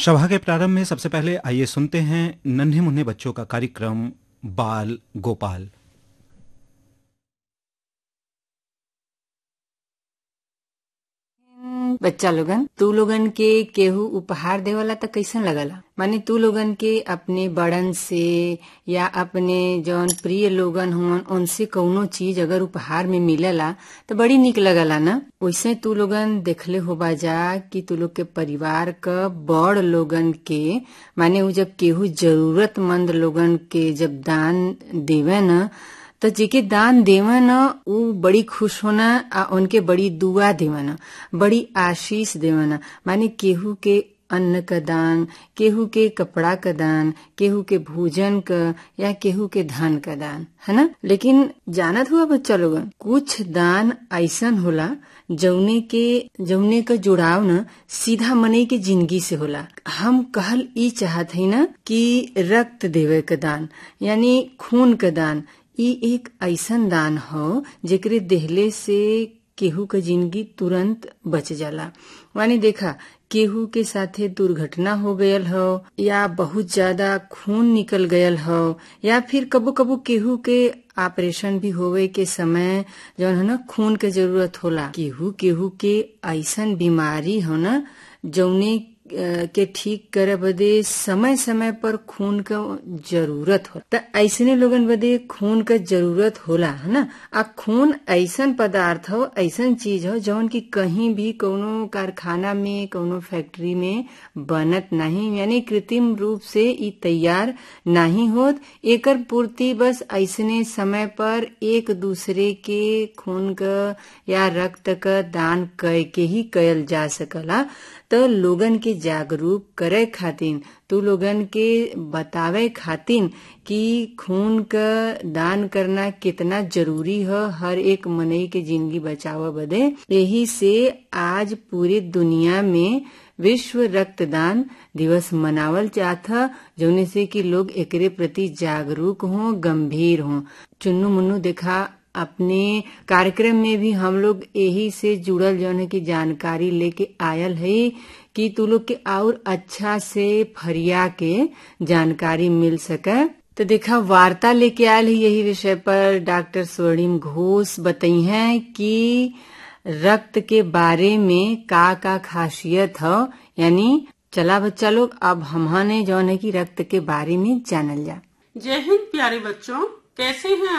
सभा के प्रारंभ में सबसे पहले आइए सुनते हैं नन्हे मुन्ने बच्चों का कार्यक्रम बाल गोपाल बच्चा लोगन तू लोगन के केहू उपहार देवला त कैसन लगला माने तू लोगन के अपने बड़न से या अपने जौन प्रिय लोगन हुवन उनसे कौनो चीज अगर उपहार में मिलेला तो बड़ी निक लगला ना वैसे तू लोगन देखले होबा जा कि तू लोग के परिवार क बड़ लोगन के माने उ जब केहू जरूरतमंद लोगन के जब दान देवे न तो जेके दान देवन उ बड़ी खुश होना आ उनके बड़ी दुआ देवन बड़ी आशीष देवन माने केहू के अन्न का दान केहू के कपड़ा का दान केहू के भोजन का या केहू के धन का दान है ना लेकिन जानत हुआ बच्चा लोगन कुछ दान ऐसन होला जौने के जौने का जुड़ाव न सीधा मने के जिंदगी से होला हम कहल ई चाहत है ना कि रक्त देवे का दान यानी खून का दान ई एक ऐसन दान हो जेकरे देहले से केहू का जिंदगी तुरंत बच जाला माने देखा केहू के साथे दुर्घटना हो गयल हो या बहुत ज्यादा खून निकल गयल हो या फिर कबो कबो केहू के ऑपरेशन भी होवे के समय जौन है ना खून के जरूरत होला केहू केहू के ऐसन बीमारी हो ना जौने के ठीक करे बदे समय समय पर खून का जरूरत हो त ऐसने लोगन बदे खून का जरूरत होला है ना आ खून ऐसन पदार्थ हो ऐसन चीज हो जौन की कहीं भी कोनो कारखाना में कोनो फैक्ट्री में बनत नहीं यानी कृत्रिम रूप से ई तैयार नहीं होत एकर पूर्ति बस ऐसने समय पर एक दूसरे के खून का या रक्त का दान कय के ही कयल जा सकला तो लोगन के जागरूक करे खातिर तू लोगन के बतावे खातिर कि खून का दान करना कितना जरूरी है हर एक मनई के जिंदगी बचाव बदे यही से आज पूरी दुनिया में विश्व रक्तदान दिवस मनावल चाहता जौने से कि लोग एकरे प्रति जागरूक हों गंभीर हों चुन्नू मुन्नू देखा अपने कार्यक्रम में भी हम लोग यही से जुड़ल जौन की जानकारी लेके आयल है कि तू लोग के और अच्छा से फरिया के जानकारी मिल सके तो देखा वार्ता लेके आयल है यही विषय पर डॉक्टर स्वर्णिम घोष बताई हैं कि रक्त के बारे में का का खासियत हो यानी चला बच्चा लोग अब हमने जौन है कि रक्त के बारे में जानल जा जय हिंद प्यारे बच्चों कैसे हैं